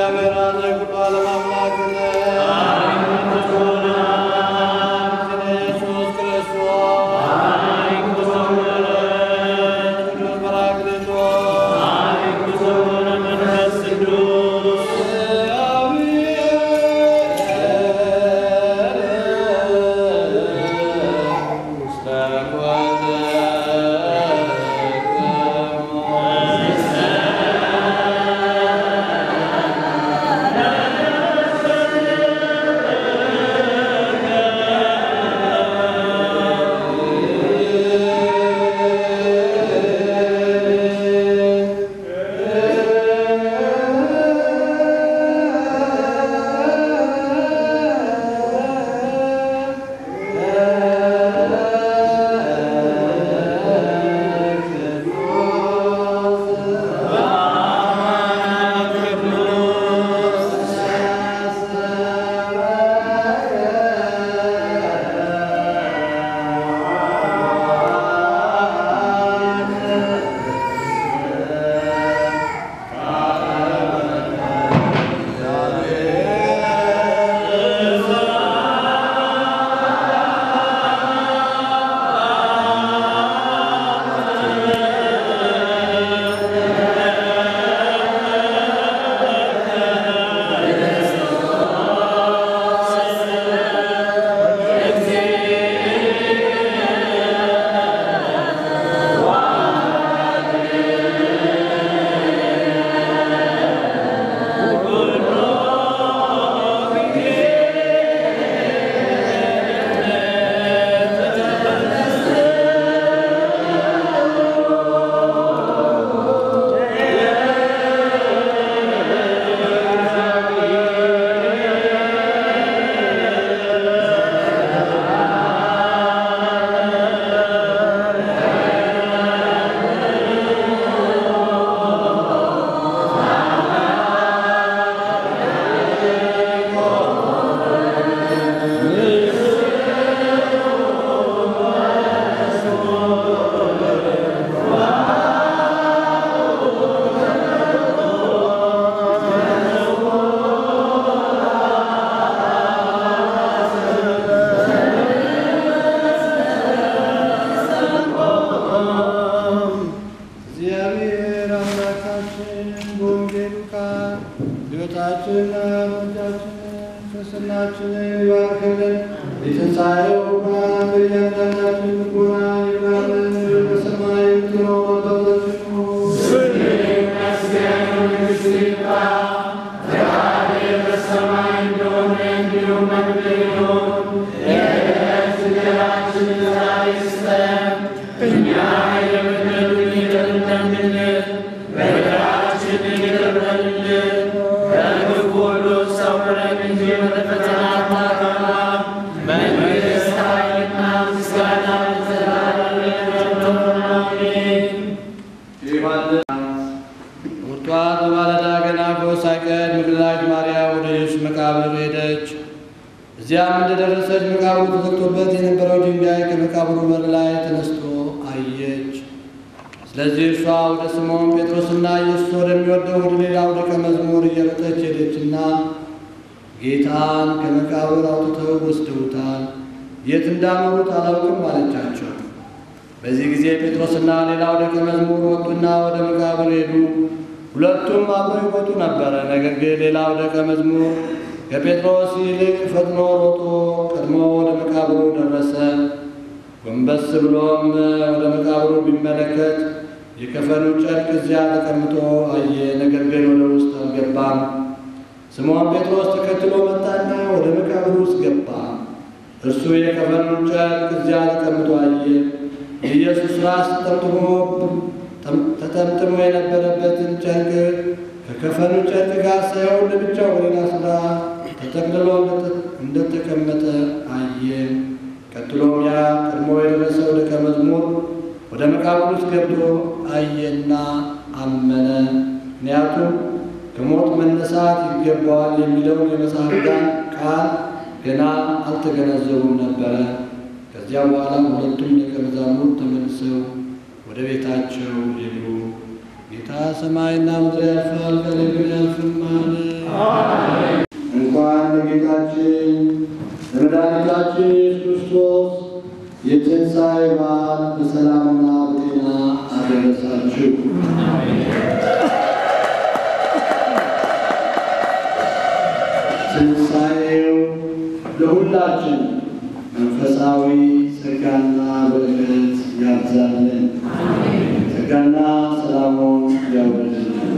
እግዚአብሔር አንተ ኩሉ ዓለም አምላክ ነህ። ኢየሱስ ክርስቶስ ቅዱስ ጰራቅሊጦስ እግዚአብሔር አምላካችን በወንጌሉ ቃል ሕይወታችንና ሞታችንን ክርስትናችንን ይባርክልን። የትንሣኤው ብርሃን በእያንዳንዳችን ልቦና ይብራልን። በሰማይ የምትኖር አባታችን ሆይ ቁርጧት በማለዳ ገና ጎህ ሳይቀድ መግደላዊት ማርያም ወደ ኢየሱስ መቃብር ሄደች። እዚያም እንደደረሰች መቃብሩ ተዘግቶበት የነበረው ድንጋይ ከመቃብሩ በር ላይ ተነስቶ አየች። ስለዚህ እርሷ ወደ ስምዖን ጴጥሮስና ኢየሱስ ወደሚወደው ወደ ሌላው ደቀ መዝሙር እየሮጠች ሄደችና ጌታን ከመቃብር አውጥተው ወስደውታል፣ የት እንዳኖሩት አላውቅም አለቻቸው። በዚህ ጊዜ ጴጥሮስና ሌላው ደቀ መዝሙር ወጡና ወደ መቃብር ሄዱ። ሁለቱም አብረው ይወጡ ነበረ። ነገር ግን ሌላው ደቀ መዝሙር ከጴጥሮስ ይልቅ ፈጥኖ ሮጦ ቀድሞ ወደ መቃብሩ ደረሰ። ጎንበስ ብሎም ወደ መቃብሩ ቢመለከት የከፈኑ ጨርቅ እዚያ ተቀምጦ አየ። ነገር ግን ወደ ውስጥ አልገባም። ስምዖን ጴጥሮስ ተከትሎ መጣና ወደ መቃብሩ ውስጥ ገባ። እርሱ የከፈኑን ጨርቅ እዚያ ተቀምጦ አየ። የኢየሱስ ራስ ተጠምጥሞ ተጠምጥሞ የነበረበትን ጨርቅ ከከፈኑ ጨርቅ ጋር ሳይሆን ለብቻው በሌላ ስፍራ ተጠቅልሎ እንደተቀመጠ አየ። ቀጥሎም ያ ቀድሞ የደረሰው ደቀ መዝሙር ወደ መቃብር ውስጥ ገብቶ አየና አመነ። ምክንያቱም ከሞት መነሳት ይገባዋል የሚለውን የመጽሐፍትን ቃል ገና አልተገነዘቡም ነበረ። ከዚያ በኋላ ሁለቱም ደቀ መዛሙርት ተመልሰው ወደ ቤታቸው ሄዱ። ጌታ ሰማይና ምድር ያልፋል፣ ቃሌ ግን አያልፍም አለ። እንኳን ለጌታችን ለመድኃኒታችን ኢየሱስ ክርስቶስ የትንሣኤ በዓል በሰላምና በጤና አደረሳችሁ። ትንሣኤው ለሁላችን መንፈሳዊ ጸጋና በረከት ያብዛልን። ጸጋና ሰላሙን ያውርድልን።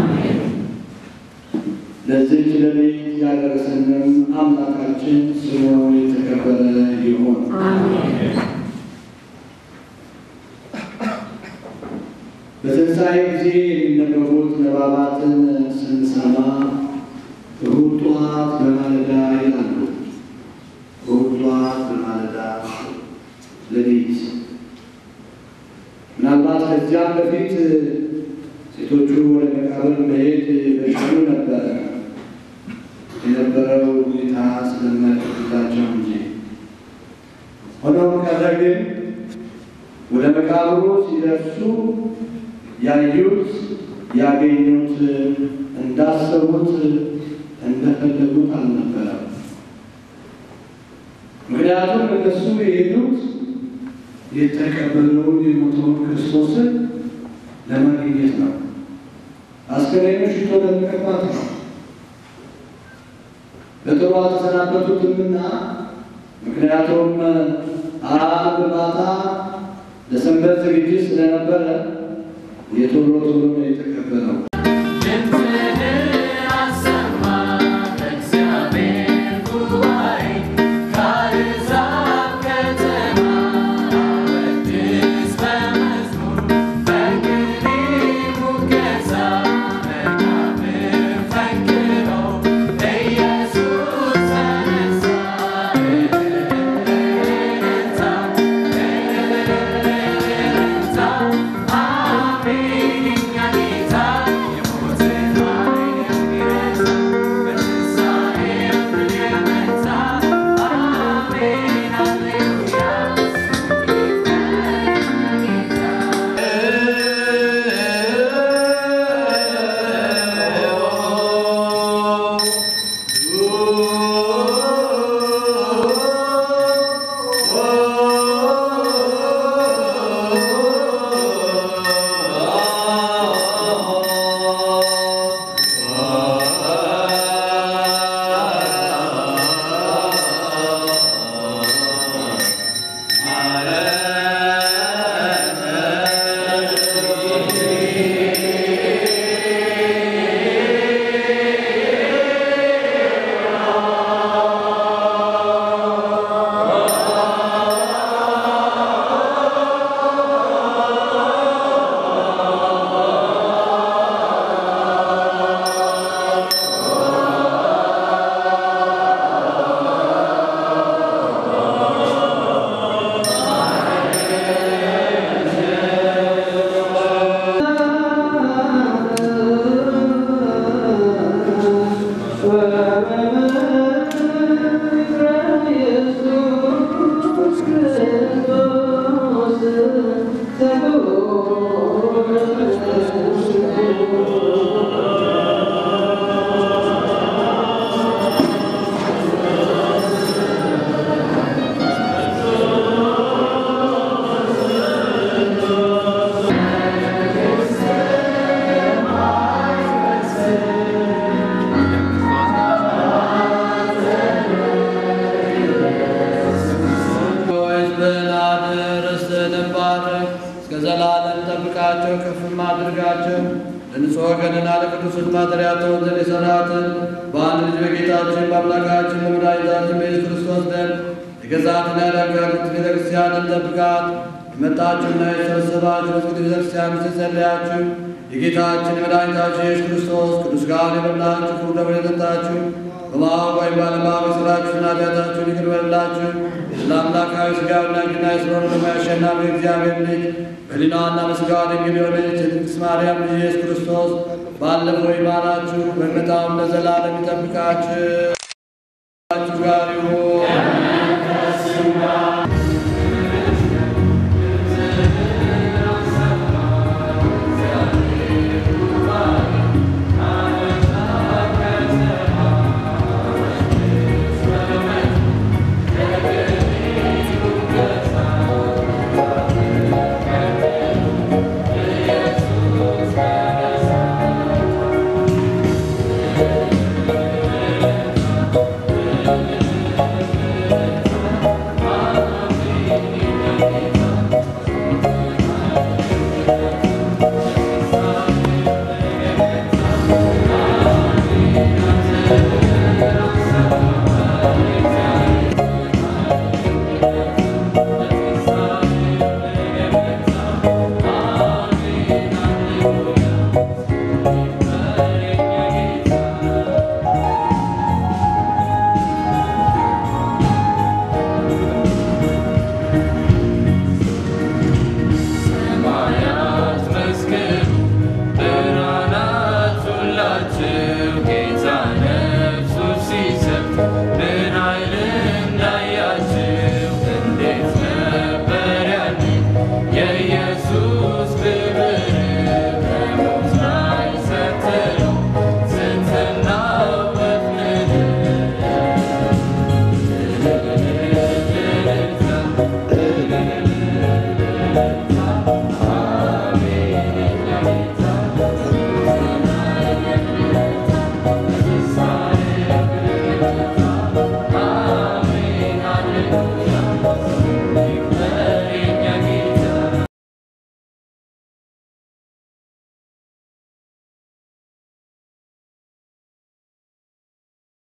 ለዚህች ሌሊት ያደረሰንም አምላካችን ስሙ የተከበረ ይሁን። በትንሣኤ ጊዜ የሚነበቡት ንባባትን ስንሰማ እሑድ ጠዋት በማለዳ ይላሉ። እሑድ ጠዋት በማለዳ ሌሊት ምናልባት ከዚያም በፊት ሴቶቹ ወደ መቃብር መሄድ በሽሉ ነበረ የነበረው ሁኔታ ስለማይፈቅድላቸው እንጂ። ሆኖም ቀረ ግን ወደ መቃብሩ ሲደርሱ ያዩት ያገኙት እንዳሰቡት እንደፈለጉት አልነበረም። ምክንያቱም እነሱ የሄዱት የተቀበለውን የሞተውን ክርስቶስን ለማግኘት ነው። አስከሬኑ ሽቶ ለመቀባት ነው። በጥሩ አልተሰናበቱትምና ምክንያቱም አርብ ማታ ለሰንበት ዝግጅት ስለነበረ የቶሎ ቶሎ ነው የተቀበለው። ዘላለም ጠብቃቸው ከፍም አድርጋቸው ለንጹሕ ወገንና ለቅዱስ ማደሪያ ትሆን ዘንድ የሠራትን በአንድ ልጅ በጌታችን በአምላካችን በመድኃኒታችን በኢየሱስ ክርስቶስ ደም የገዛትና ያዳጋሉት ቤተ ክርስቲያንን ጠብቃት። የመጣችሁና የተሰበሰባችሁ በቅዱስ ቤተ ክርስቲያን ውስጥ የጸለያችሁ የጌታችን የመድኃኒታችን የኢየሱስ ክርስቶስ ቅዱስ ሥጋውን የበላችሁ ክቡር ደሙን የጠጣችሁ በማወቅ ወይም ባለማወቅ የሥራችሁን ኃጢአታችሁን ይቅር በላችሁ። ስለ አምላካዊ ሥጋውና ግና የስለሆነ ደግሞ ያሸናፊ እግዚአብሔር ልጅ በሊናዋና በሥጋዋ ድንግል የሆነች የቅድስት ማርያም ልጅ ኢየሱስ ክርስቶስ ባለፈው ይማራችሁ በመጣውም ለዘላለም ይጠብቃችሁ ጋር ይሁን።